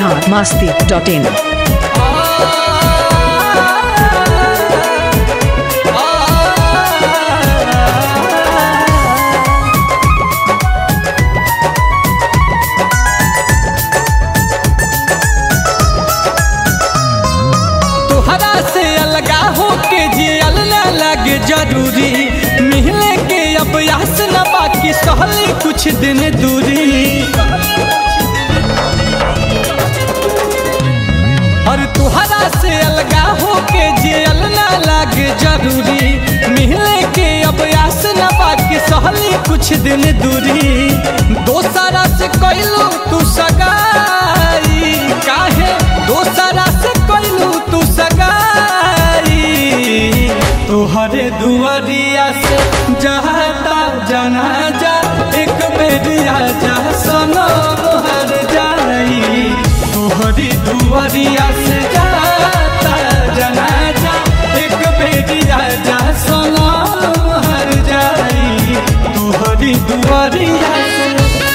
Bihar Masti dot in तोहरा से अलगा होके जियल ना लगे जरूरी मिले के अब यास न बाकी सहली कुछ दिन दूरी और तोहरा से अलगा होके जियल ना लगे जरूरी मिले के अब यास न बाकी सहली कुछ दिन दूरी दोसरा से कैलू तू सगाई काहे दोसरा से कैलू तू सगाई तोहरे दुआरिया से जहाता जना जा एक बेरिया जा सनो मोहर जाई तोहरी दुआरिया से जाता जना जा एक बेरिया जा सनो मोहर जाई तोहरी दुआरिया से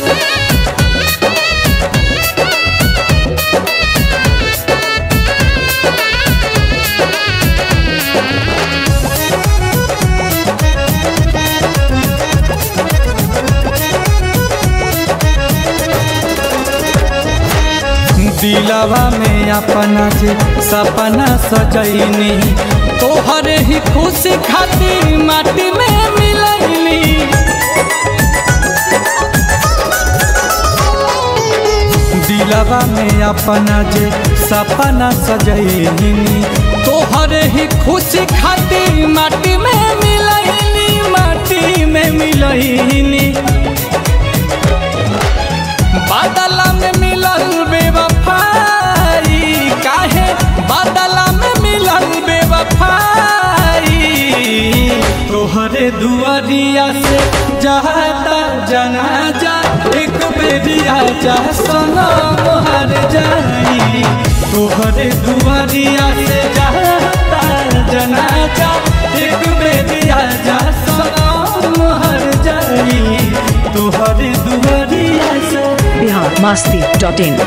दिलवा में अपना जे सपना सजैनी तोहरे ही खुशी खातिर माटी में मिलैनी दिलवा में अपना जे सपना सजैनी तोहरे ही खुशी खातिर माटी में मिलैनी माटी में मिलैनी बादला में मिलल बेवफाई काहे बादला में मिलल बेवफाई तोहरे दुआरिया से जाता जनाजा एक बेरिया जा सना मोहर जाई तोहरे दुआरिया से जाता जनाजा एक बेरिया जा सना मोहर जाई तोहरे दुआरिया से बिहार मास्ती डॉट इन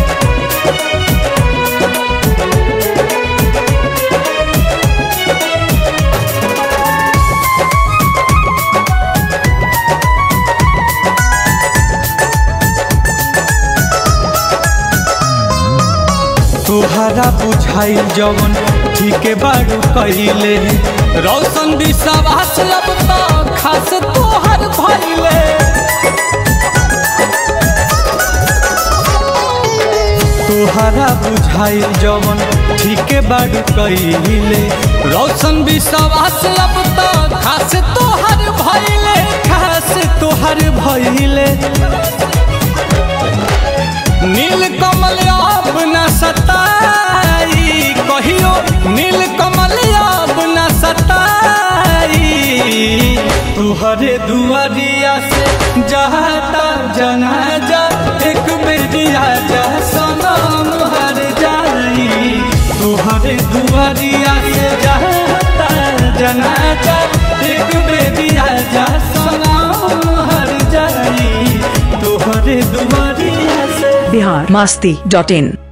तोहरा बुझाई जवन ठीक बारू कैले रौशन विश्वास अब तो खास तोहर भैले तोहरा बुझाई जवन ठीक बारू कैले रौशन विश्वास अब तो खास तोहर भैले खास तोहर भैले नील कमल अब न सताई कहियो नील कमल अब न सताई तुहरे दुआरिया से जाता जनाजा एक बेरिया जा सनम हर जाई तुहरे दुआरिया से जाता जनाजा एक बेरिया जा सनम हर जाई तुहरे दुआरिया से बिहार मास्ती डॉट इन